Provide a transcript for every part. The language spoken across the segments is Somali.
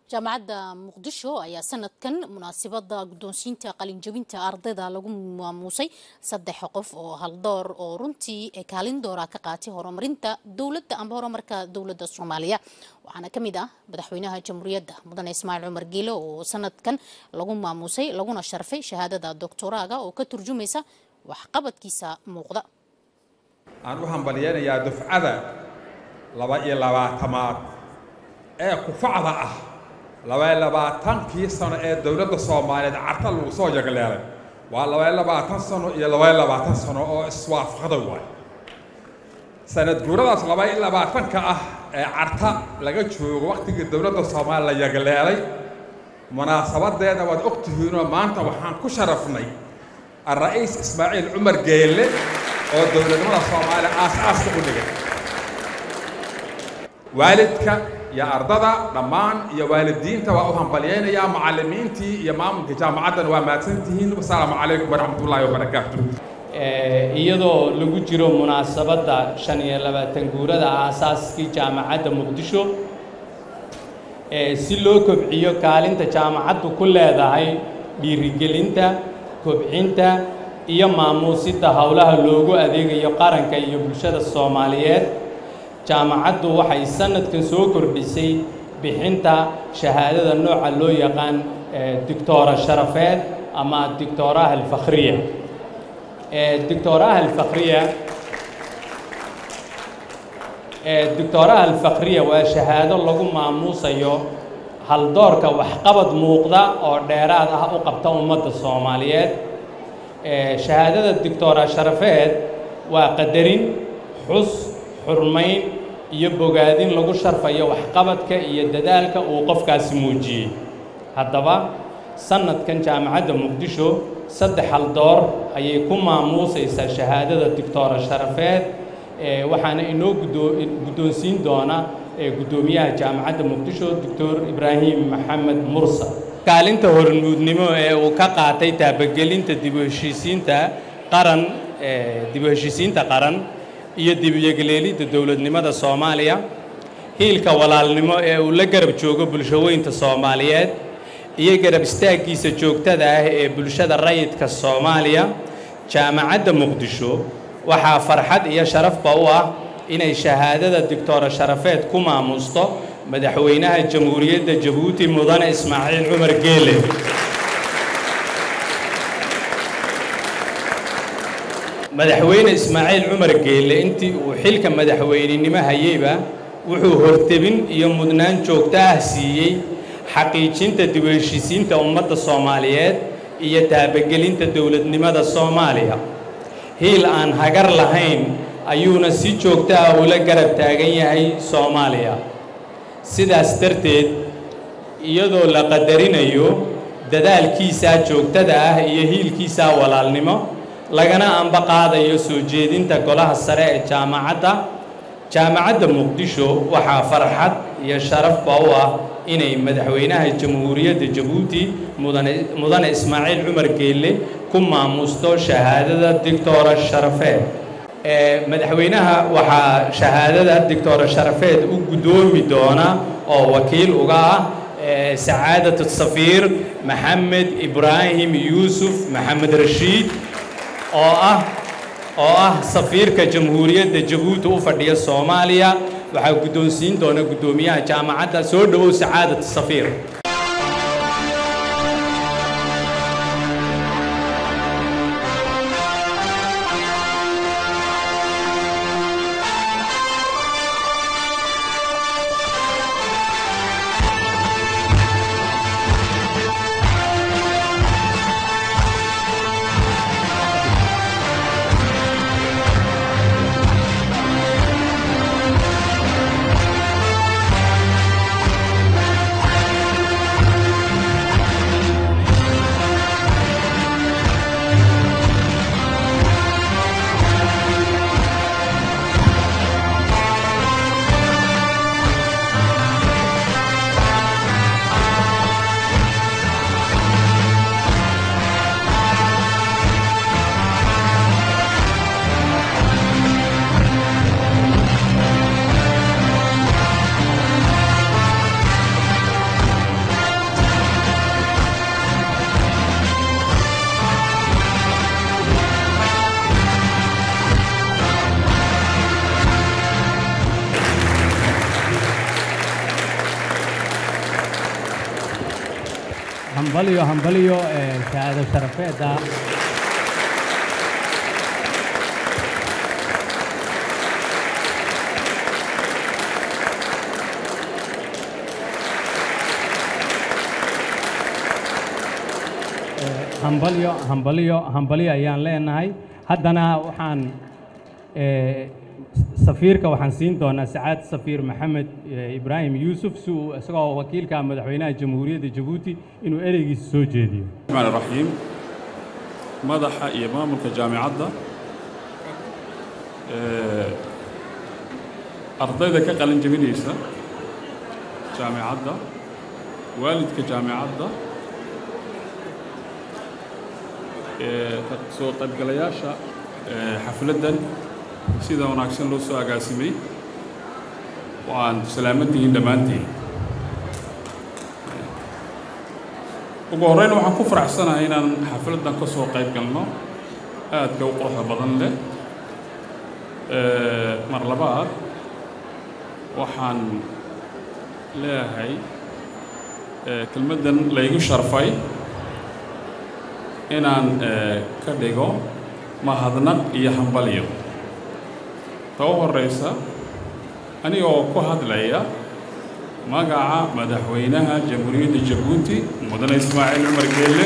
jaamacadda muqdisho ayaa sanadkan munaasabada guddoonsiinta qalinjabinta ardayda lagu maamuusay saddex qof oo haldoor oo runtii kaalin doora ka qaatay horumarinta dowladda amba horumarka dowladda soomaaliya waxaana ka mid ah madaxweynaha jamhuuriyadda mudane ismaaciil cumar geele oo sanadkan lagu maamuusay laguna sharfay shahaadada doctoraaga oo ka turjumaysa waxqabadkiisa muuqda aan u hambalyeynayaa dufcada laba iyo labaatamaad ee kufacda ah labaiyo labaatankii sano ee dowladda soomaaliyeed carta lagu soo jagleelay waa labaiyo labaatan sano iyo labaiyo labaatan sano oo iswaafaqda waay sanad guuradaas labaiyo labaatanka ah ee carta laga joogo wakhtigii dowladda soomaaliya la yagleelay munaasabadeeda waad og tihiinoo maanta waxaan ku sharafnay الرئيس إسماعيل عمر جيلة oo dowladnimada soomaaliya aas-aaska u dhigay waalidka iyo ardada dhammaan iyo waalidiinta waa u hambalyaynayaa macallimiintii iyo maamulka jaamacaddana waa mahadsantihiin wasalaamu calaykum waraxmat ullaahi wabarakaatu iyadoo lagu jiro munaasabadda shan iyo labaatan guurada aasaaskii jaamacadda muqdisho si loo kobciyo kaalinta jaamacaddu ku leedahay dhiirigelinta kobcinta iyo maamuusidda howlaha loogu adeegayo qaranka iyo bulshada soomaaliyeed jaamacaddu waxay sanadkan soo kordhisay bixinta shahaadada nooca loo yaqaan doctora sharafeed ama doctoraha alfakhriya doctoraha alfakhriya doctoraha alfakhriya waa shahaado lagu maamuusayo haldoorka waxqabad muuqda oo dheeraad ah u qabta ummadda soomaaliyeed shahaadada doctora sharafeed waa qadarin xus xurmayn iyo bogaadin lagu sharfayo waxqabadka iyo dadaalka uu qofkaasi muujiyey haddaba sanadkan jaamacadda muqdisho saddex haldoor ayay ku maamuusaysaa shahaadada doctora sharafeed waxaana inoo guddoonsiin doona guddoomiyaha jaamacadda muqdisho doctor ibraahim maxamed mursa kaalinta hormuudnimo ee uu ka qaatay taabagelinta dib u heshiisiinta qaran dib u heshiisiinta qaran iyo dib u yegleelidda dowladnimada soomaaliya hiilka walaalnimo ee uu la garab joogo bulshaweynta soomaaliyeed iyo garab istaaggiisa joogtada ah ee bulshada rayidka soomaaliya jaamacadda muqdisho waxaa farxad iyo sharafba u ah inay shahaadada doctora sharafeed ku maamuusto madaxweynaha jamhuuriyadda jabuuti mudane ismaaciil cumar geele madaxweyne ismaaciil cumar geele intii uu xilka madaxweynenimo hayeyba wuxuu hortebin iyo mudnaan joogto ah siiyey xaqiijinta dib u heshiisiinta ummadda soomaaliyeed iyo taabagelinta dowladnimada soomaaliya hiil aan hagar lahayn ayuuna si joogto ah ula garab taagan yahay soomaaliya sidaas darteed iyadoo la qadarinayo dadaalkiisaa joogtada ah iyo hiilkiisaa walaalnimo lagana amba qaadayo soo jeedinta golaha sare ee jaamacadda jaamacadda muqdisho waxaa farxad iyo sharafba u ah inay madaxweynaha jamhuuriyadda jabuuti mudane mudane ismaaciil cumar geelle ku maamuusto shahaadada doctora sharafeed madaxweynaha waxaa shahaadada doctora sharafeed u guddoomi doona oo wakiil uga ah sacaadat safiir maxamed ibraahim yuusuf maxamed rashiid oo ah oo ah safiirka jamhuuriyadda jabuuti u fadhiya soomaaliya waxaa guddoonsiin doona guddoomiyaha jaamacadda soo dhowow sacaadat safiir hambaliyo hambaliyo ee shahaado sharafeedda hambalyo hambalyo hambalyo ayaan leenahay haddana waxaan ee, safiirka waxaan siin doonaa sacaad safiir maxamed ee, ibraahim yuusuf si uu isagoo wakiilka madaxweynaha jamhuuriyadda jabuuti inuu ereygiisa soo jeediyo الرحمن الرحيم madaxa iyo maamulka jaamicadda ee, ardayda ka qalin jebinaysa jaamicadda waalidka jaamicadda ee, ka soo qaybgalayaasha ee, xafladdan sida wanaagsan loo soo agaasimay waan salaamadtihiin dhammaantiin ugu horreyn waxaan ku faraxsanahay inaan xafladdan ka soo qayb galno aadka u quruxda badan leh Ee, mar labaad waxaan leeyahay ee, kelmaddan laygu sharfay inaan ee, ka dhigo mahadnaq iyo hambalyo ta u horreysa anigoo ku hadlaya magaca madaxweynaha jamhuuriyadda jabuuti mudane ismaaciil cumar geelle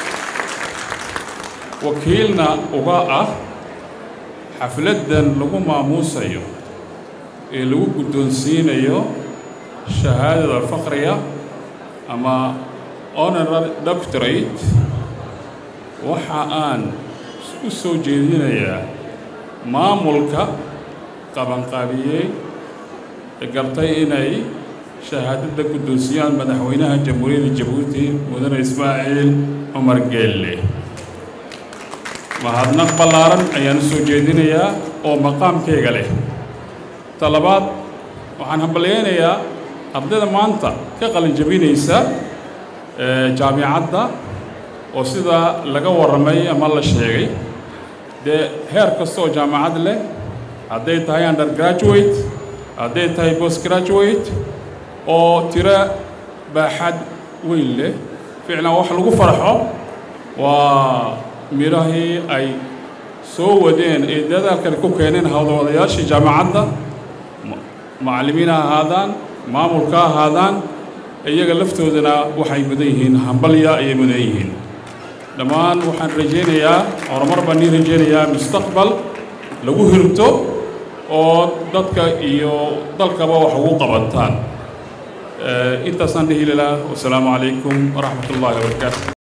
wakiilna uga ah xafladdan lagu maamuusayo ee lagu guddoonsiinayo shahaadada faqriga ama honorary doctorate waxa aan u soo jeedinayaa maamulka qabanqaabiyey ee gartay inay shahaadada guddoonsiyaan madaxweynaha jamhuuriyadda jabuuti mudane ismaaciil cumar geelle mahadnaq ballaaran ayaan u soo jeedinayaa oo maqaamkayga leh ta labaad waxaan hambalyaynayaa ardayda maanta ka qalin jabinaysa ee jaamicadda oo sidaa laga warramay ama la sheegay dee heer kasta oo jaamacad leh hadday tahay undergraduate hadday tahay postgraduate oo tiro baaxad weyn leh ficlan wax lagu farxo waa midhahii ay soo wadeen ee dadaalkan ku keeneen hawlwadayaashii jaamacadda ma- macallimiin ha ahaadaan maamulka ha ahaadaan iyaga laftoodana waxay mudan yihiin hambalya ayay mudan yihiin dhammaan waxaan rajaynayaa horumar baan nii rajaynayaa mustaqbal lagu hirto oo dadka iyo dalkaba wax ugu qabataan intaasaan dhihi lahaa wasalaamu calaykum waraxmat ullaahi wabarakaatu